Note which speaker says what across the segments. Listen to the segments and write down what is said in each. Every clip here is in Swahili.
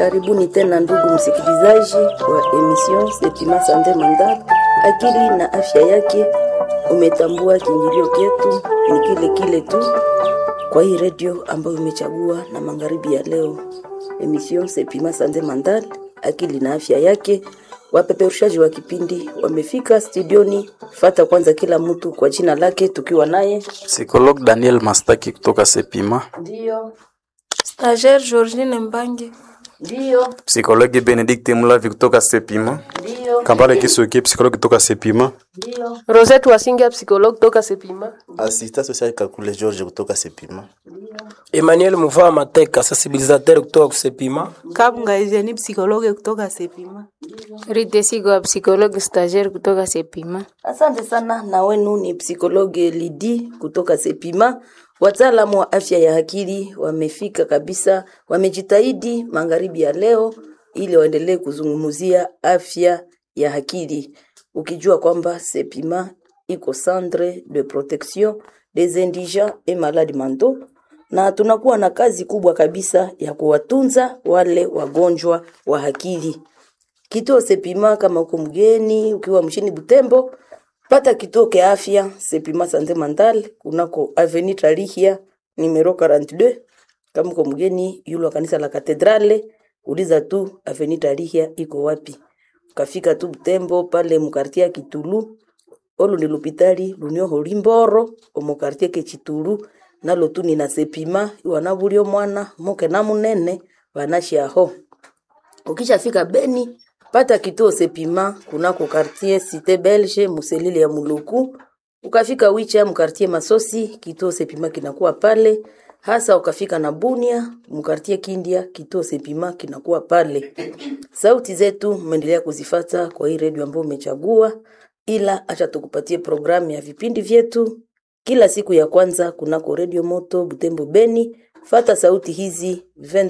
Speaker 1: Karibuni tena ndugu msikilizaji wa emission Sepima Sante Mandal, akili na afya yake. Umetambua kiingilio chetu ni kile kile tu kwa hii redio ambayo umechagua na magharibi ya leo, emission Sepima Sante Mandal, akili na afya yake. Wapeperushaji wa kipindi wamefika studioni. Fata kwanza kila mtu kwa jina lake, tukiwa naye
Speaker 2: Psikolog Daniel Mastaki kutoka Sepima.
Speaker 1: ndio
Speaker 3: Stagiaire Georgine Mbange.
Speaker 1: ndio
Speaker 4: Psikologi Benedikte Mulavi kutoka Sepima.
Speaker 1: ndio
Speaker 4: Kambale Kisuki, psikologi kutoka Sepima.
Speaker 1: ndio
Speaker 3: Rosette Wasinga psychologue toka Sepima.
Speaker 5: Assistant social Kakule George kutoka Sepima.
Speaker 6: Emmanuel Muvaa Mateka, sensibilisateur kutoka Kusepima.
Speaker 7: Kabunga Eugenie psikologe kutoka Sepima.
Speaker 8: Rite Sigwa psychologue stagiaire kutoka Sepima.
Speaker 1: Asante sana na wenu ni psikologe Lidi kutoka Sepima. Wataalamu wa afya ya akili wamefika kabisa, wamejitahidi magharibi ya leo ili waendelee kuzungumzia afya ya akili, ukijua kwamba Sepima iko centre de protection des indigents et malades mentaux, na tunakuwa na kazi kubwa kabisa ya kuwatunza wale wagonjwa wa akili kituo Sepima kama uko mgeni ukiwa mshini Butembo, pata kituo kia afya Sepima Sante Mental kunako Avenue Tarihia numero 42. Kama uko mgeni yule wa kanisa la Katedrale, uliza tu Avenue Tarihia iko wapi. Ukafika tu Butembo pale mkartia Kitulu, olu ni lupitali lunio holimboro omukartie ke Chitulu nalo tu nina Sepima wanabulio mwana moke na munene banashiaho ukishafika Beni pata kituo Sepima kunako quartier Cité Belge muselile ya Muluku. Ukafika Wicha mkartie Masosi, kituo Sepima kinakuwa pale. Hasa ukafika na Bunia mkartie Kindia, kituo Sepima kinakuwa pale. Sauti zetu mmeendelea kuzifata kwa hii redio ambayo umechagua, ila acha tukupatie programu ya vipindi vyetu kila siku ya kwanza kunako redio moto Butembo Beni. Fata sauti hizi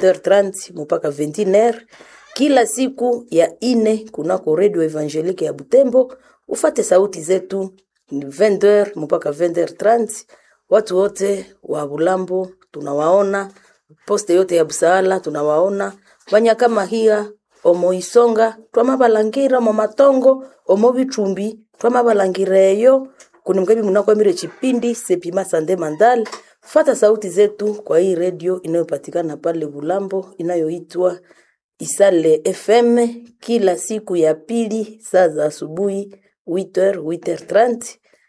Speaker 1: 20h30 mpaka 21h kila siku ya ine kunako redio Evangelique ya Butembo. Ufate sauti zetu ni 20h mpaka 20h30. Watu wote wa Bulambo tunawaona, poste yote ya Busaala tunawaona, Banyakama hiya omo isonga twamabalangira mo matongo omo bichumbi twamabalangireyo kuni mkabi munakwamire chipindi Sepima Sande Mandal. Fata sauti zetu kwa hii redio inayopatikana pale Bulambo inayoitwa Isale FM kila siku ya pili saa za asubuhi 8h 8h30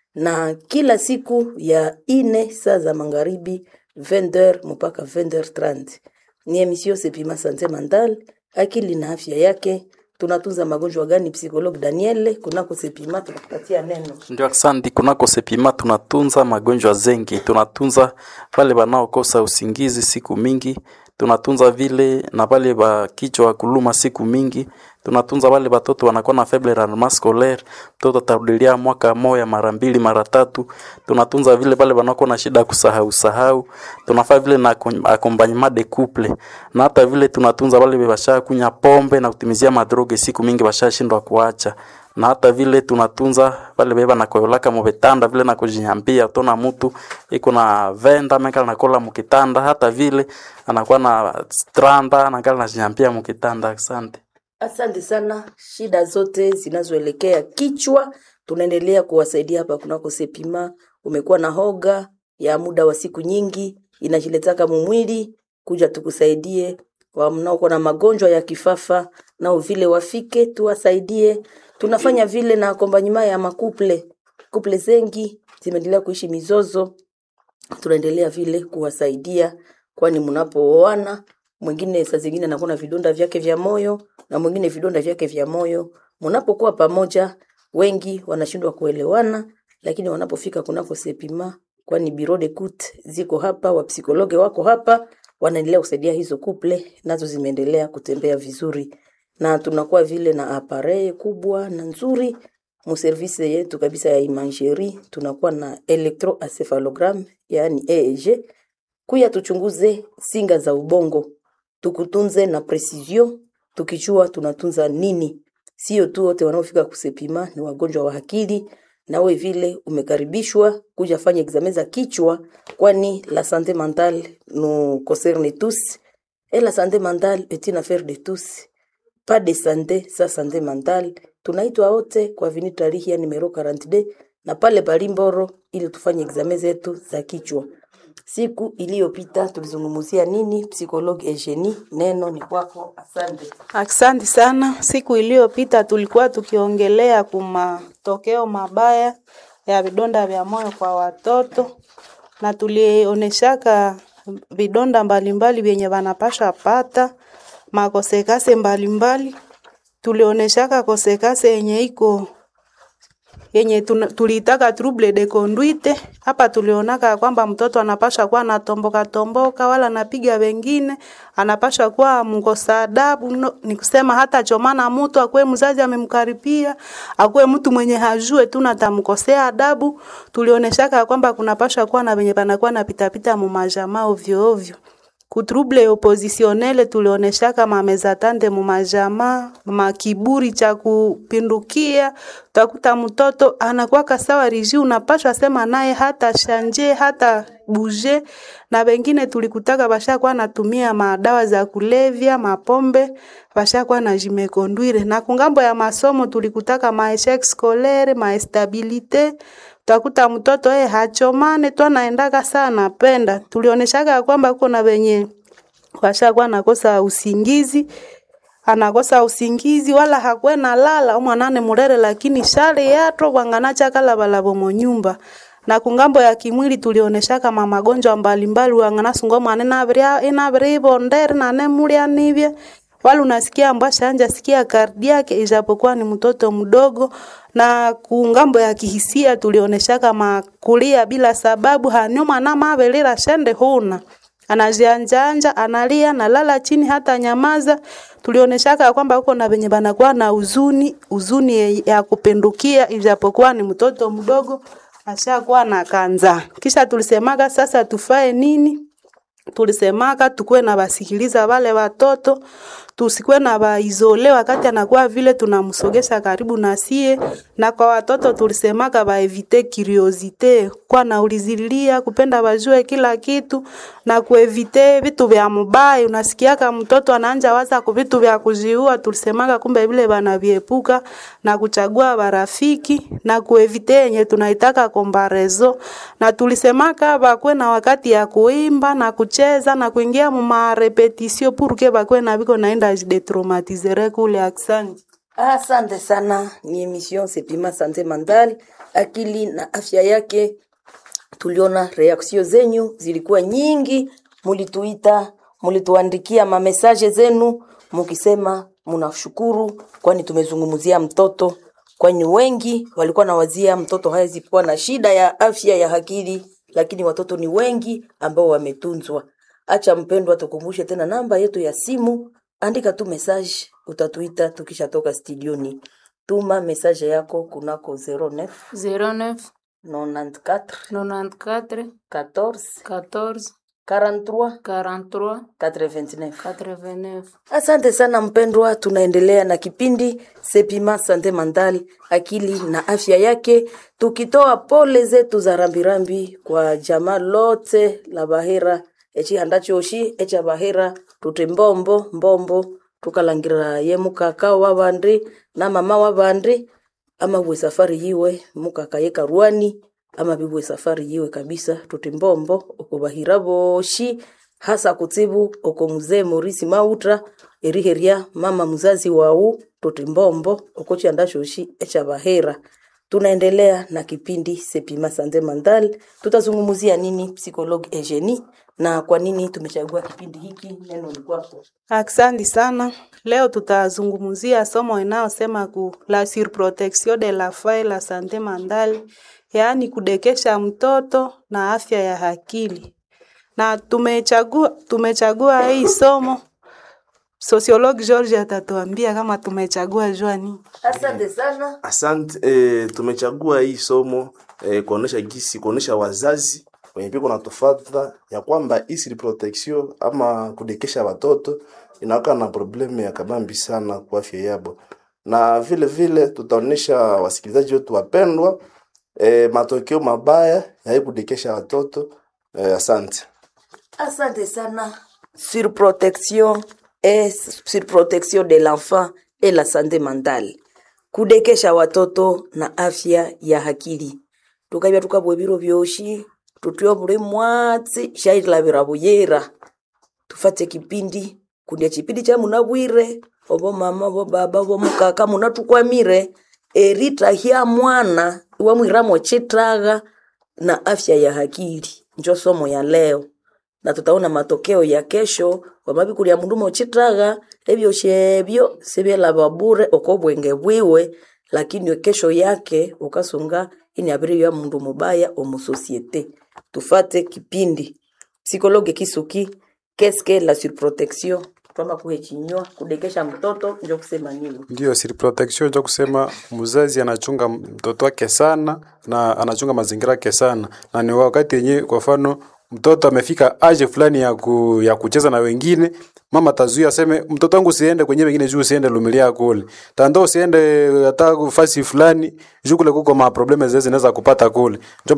Speaker 1: na kila siku ya ine saa za magharibi 20h mpaka 20h30. Ni emission Sepima Sante Mental, akili na afya yake. Tunatunza magonjwa gani? Psikologue Daniel kunako Sepima tunakupatia neno.
Speaker 2: Ndio, asante. Kunako Sepima tunatunza magonjwa zengi, tunatunza wale wanaokosa usingizi siku mingi, tunatunza vile na wale ba kichwa kuluma siku mingi, tunatunza wale watoto wanakuwa na faible rendement scolaire, mtoto atarudilia mwaka moya mara mbili mara tatu. Tunatunza vile wale wanakuwa na shida ya kusahau sahau, tunafaa vile na acom- accompagnement de couple, na hata vile tunatunza wale basha kunya pombe na kutimizia madroge siku mingi bashashindwa kuacha na hata vile tunatunza wale beba na koyolaka mubetanda vile na kujinyambia tona mtu iko na venda meka nakola mukitanda hata vile anakuwa na stranda nakala najinyambia mukitanda asante
Speaker 1: Asante sana. Shida zote zinazoelekea kichwa tunaendelea kuwasaidia hapa kunako Sepima. Umekuwa na hoga ya muda wa siku nyingi, inajiletaka mumwili, kuja tukusaidie. Wa mnaokuwa na magonjwa ya kifafa nao vile wafike tuwasaidie. Tunafanya vile na akombanyima ya makuple kuple zengi zimeendelea kuishi mizozo, tunaendelea vile kuwasaidia, kwani mnapooana mwingine saa zingine anakuwa na vidonda vyake vya moyo na mwingine vidonda vyake vya moyo. Mnapokuwa pamoja, wengi wanashindwa kuelewana, lakini wanapofika kunako Sepima, kwani biro de kut ziko hapa, wapsikologe wako hapa, wanaendelea kusaidia hizo kuple, nazo zimeendelea kutembea vizuri, na tunakuwa vile na apareye kubwa na nzuri muservise yetu kabisa ya imagerie, tunakuwa na electroencephalogram yani EEG kuya tuchunguze singa za ubongo, tukutunze na precision, tukijua tunatunza nini. Sio tu wote wanaofika kusepima ni wagonjwa wa akili, nawe vile umekaribishwa kuja fanya examen za kichwa, kwani la sante mentale nous concerne tous Et la santé mentale est une affaire de tous. Pas de santé sa santé mentale. Tunaitwa wote kwa vini tarehe ya numero 42 na pale Balimboro ili tufanye examen zetu za kichwa. Siku iliyopita tulizungumzia nini? Psychologue Eugenie, neno ni kwako. Asante.
Speaker 7: Asante sana. Siku iliyopita tulikuwa tukiongelea kumatokeo mabaya ya vidonda vya moyo kwa watoto na tulionyeshaka vidonda mbalimbali vyenye wanapasha pata makosekase mbalimbali. Tulionyeshaka kosekase yenye iko yenye tuna- tuliitaka trouble de conduite. Hapa tulionaka kwamba mtoto anapasha kuwa anatomboka tomboka, wala anapiga wengine, anapasha kuwa mkosa adabu. No, ni kusema hata chomana mtu akuwe mzazi amemkaribia, akuwe mtu mwenye hajue tu natamkosea adabu. Tulioneshaka kwamba kunapasha kuwa na wenye panakuwa na pitapita mu majamaa ovyo ovyo kutrouble oppositionnel tulioneshaka mamezatande mumajamaa makiburi cha kupindukia utakuta mtoto anakuwa sawa riji unapashwa sema naye hata shanje hata buje na wengine tulikutaka bashakuwa natumia madawa za kulevya mapombe bashakuwa na jimekondwire na kungambo ya masomo tulikutaka maeshek scolaire maestabilite utakuta mtoto yeye hachomane tu anaendaka sana penda. Tulioneshaka ya kwamba kuko na wenye washakuwa nakosa usingizi anakosa usingizi wala hakwe na lala umwanane murere lakini shale yato wanganacha kala balabo monyumba na kungambo ya kimwili tulioneshaka ma magonjwa mbalimbali wanganasungo mwane nabria inabria ibondere nane mulia nivye wala unasikia mbasha anja sikia kardiake ijapokuwa ni mtoto mdogo na kungambo ya kihisia tulioneshaka makulia bila sababu hanyuma na mavelera shende huna anajianjanja analia nalala chini hata nyamaza tulioneshaka ya kwamba huko na venye banakuwa na huzuni huzuni ye- ya kupindukia ijapokuwa ni mtoto mdogo ashakuwa na kanza kisha tulisemaka sasa tufae nini tulisemaka tukuwe na basikiliza wale watoto tusikuwe na baizole wakati anakuwa vile tunamsogesha karibu na sie na kwa watoto tulisemaka baevite curiosite kwa naulizililia kupenda bajue kila kitu na kuevite vitu vya mubaya unasikiaka mtoto anaanja waza ku vitu vya kujiua tulisemaka kumbe vile banaviepuka na kuchagua barafiki na kuevite yenye tunaitaka kombarezo na tulisemaka bakwe na wakati ya kuimba na kucheza na kuingia mu marepetisio purke bakwe na biko naenda jidetraumatizere kule aksanti
Speaker 1: Asante sana, ni emission Sepima Sante Mentale, akili na afya yake. Tuliona reaksio zenyu zilikuwa nyingi, mulituita, mulituandikia mamesaje zenu mukisema munashukuru, kwani tumezungumzia mtoto, kwani wengi walikuwa nawazia mtoto hawezi kuwa na shida ya afya ya akili, lakini watoto ni wengi ambao wametunzwa. Acha mpendwa, tukumbushe tena namba yetu ya simu andika tu message utatuita tukishatoka studioni tuma message yako kunako 09
Speaker 8: 09
Speaker 1: 94
Speaker 8: 94
Speaker 1: 14
Speaker 8: 14
Speaker 1: 43
Speaker 8: 43
Speaker 1: 89
Speaker 8: 89
Speaker 1: asante sana mpendwa tunaendelea na kipindi sepima sante mental akili na afya yake tukitoa pole zetu za rambirambi kwa jamaa lote la bahera echihanda choshi echa bahera tuti mbombo mbombo tukalangira ye mukaka wa bandi na mama wa bandi ama bwe safari yiwe mukaka ye karwani ama bibwe safari yiwe kabisa tuti mbombo okubahira boshi hasa kutsibu oko mzee Morisi Mautra eriheria mama mzazi wau tuti mbombo oko chianda shoshi echa bahera tunaendelea na kipindi Sepima Sante Mental. Tutazungumzia nini psychologue Eugenie na kwa nini tumechagua kipindi hiki? Neno ni kwako.
Speaker 7: Asante sana. Leo tutazungumzia somo inayosema ku la surprotection de la femme et la santé mentale, yaani kudekesha mtoto na afya ya akili. Na tumechagua tumechagua hii somo Sociologue George atatuambia kama tumechagua jua nini.
Speaker 1: Asante sana.
Speaker 5: Asante eh, tumechagua hii somo eh, kuonesha gisi kuonesha wazazi wenye piko na tofata ya kwamba hii protection ama kudekesha watoto inakuwa na problemu ya kabambi sana kwa afya yabo, na vile vile tutaonesha wasikilizaji wetu wapendwa eh, matokeo mabaya ya hii kudekesha watoto eh, asante.
Speaker 1: Asante sana. surprotection et surprotection de l'enfant et la santé mentale kudekesha watoto na afya ya akili tukabya tukabwa biro byoshi tutyo buli mwatsi shailavira buyera tufate kipindi kundya chipindi cha munabwire obo mama obo baba obo mukaka munatukwamire eritahya mwana iwamwiramo chitagha na afya ya akili njo somo ya leo na tutaona matokeo ya kesho wamabikulya mundu mochitagha ebyoshi ebyo sibyelaba bure oko bwenge bwiwe lakini kesho yake ukasunga ini abiri ya mundu mubaya omusosiete tufate kipindi psikologe kisuki keske la surprotection twama kuhe chinywa kudekesha mtoto njo kusema nini
Speaker 4: Ndio siri protection ndio kusema mzazi anachunga mtoto wake sana na anachunga mazingira yake sana, na ni wakati yenyewe, kwa mfano mtoto amefika age fulani ya, ku, ya kucheza na wengine, mama tazuia aseme mtoto wangu usiende kwenye wengine juu usiende lumilia kule tando usiende hata fasi fulani juu kule kuko ma probleme zezi zinaweza kupata kule Njo